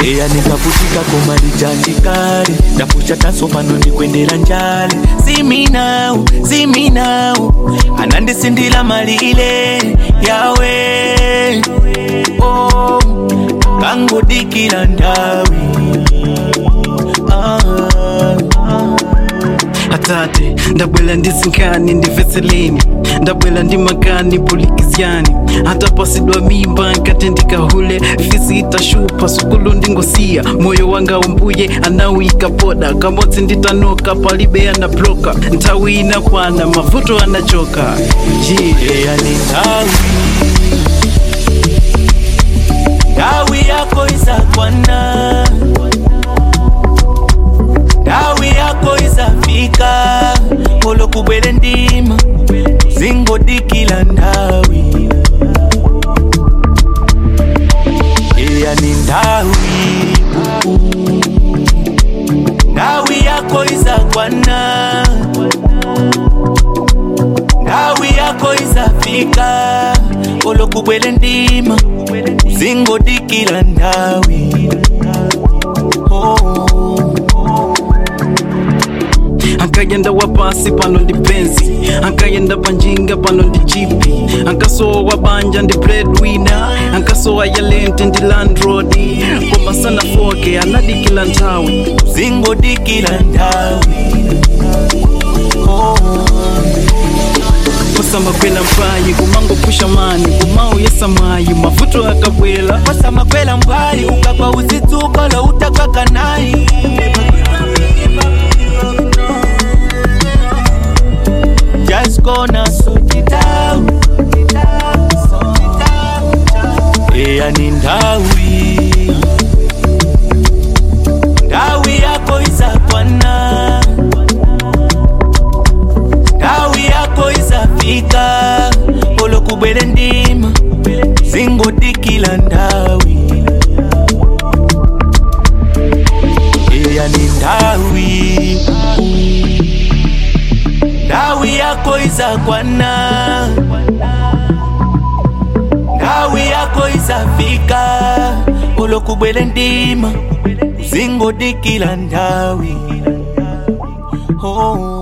eya nikaputika koma lichandikale ndapusha tanso pano ndikwendera njale siminau siminau anandisindila malile yawe oh, kangodikila ndawi ah, ah. atate ndabwela ndi zinkani ndi veseleni ndabwela ndi makani pulikizyani atapasidwa mimba nkati ndikahule fisi itashupa sukulu ndingosiya moyo wanga umbuye anawika poda kamodzi nditanoka palibe anabloka nthawi inakwana mavuto anachoka yeah. eya ni ndawi ndawi yako izakwana ndawi yako izafika olokubwele ndima zingodikila ndawi eya ni ndawi ndawi yako izakwana ndawi yako izafika olokubwele ndima zingodikila ndawi oh. ankayenda wapasi pano ndi penzi ankayenda panjinga pano ndi jipi ankasowa wabanja ndi breadwinner ankasowa yalente ndi landlord koma sanafoke anadikila nthawi zingodikila ndawi oh. kusamakwela mpayi kumangopusha mani kumauyesa mwayi mavuto akabwela pasamakwela mbali ukagwa uzitsuka lo utakaka nayi just gonna sort it out eya ni ndawi ndawi yako izakwana ndawi yako izafika olokubwele ndima zingodikila ndawi eya ni ndawi ndawi yako izakwana ndawi yako izafika olokubwele ndima zingodikila ndawi oh.